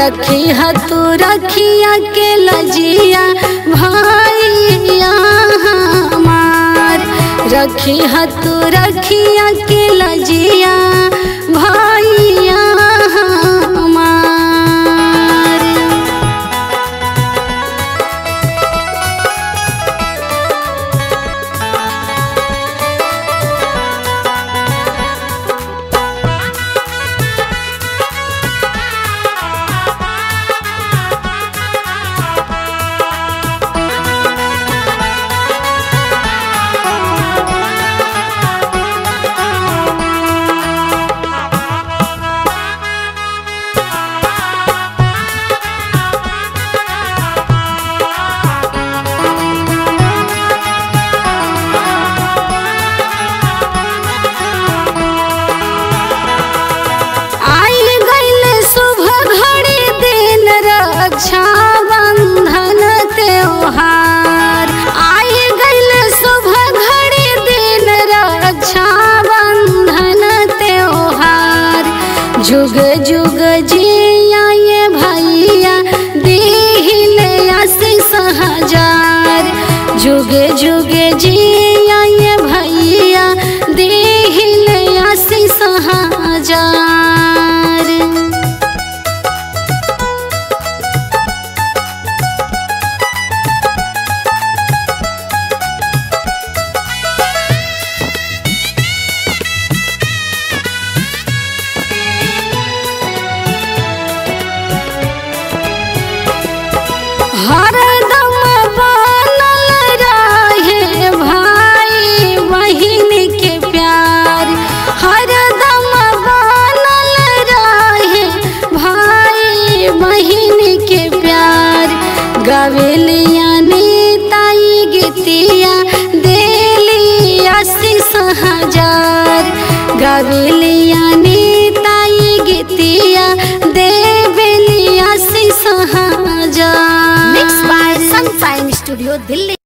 रखी हतु रखिया के लजिया भैया हमार रखी हतु रखिया के लजिया भैया हमार आइल गइल शुभ घड़ी दिन रक्षा बंधन त्योहार आइल गइल शुभ घड़ी दिन रक्षा बंधन त्योहार जुग जुग जिया ये भैया दिले आशीष हजार जुग जुग जिया ये भैया दिले आशीष हजार हरदम बनल रहे भाई बहिन के प्यार हरदम बनल रहे भाई बहिन के प्यार गवेलिया ताई गीतिया देली आशीष हजार गवेलिया ताई गीतिया देवेली आशीष हजार Mixed by Sunshine Studio, Delhi.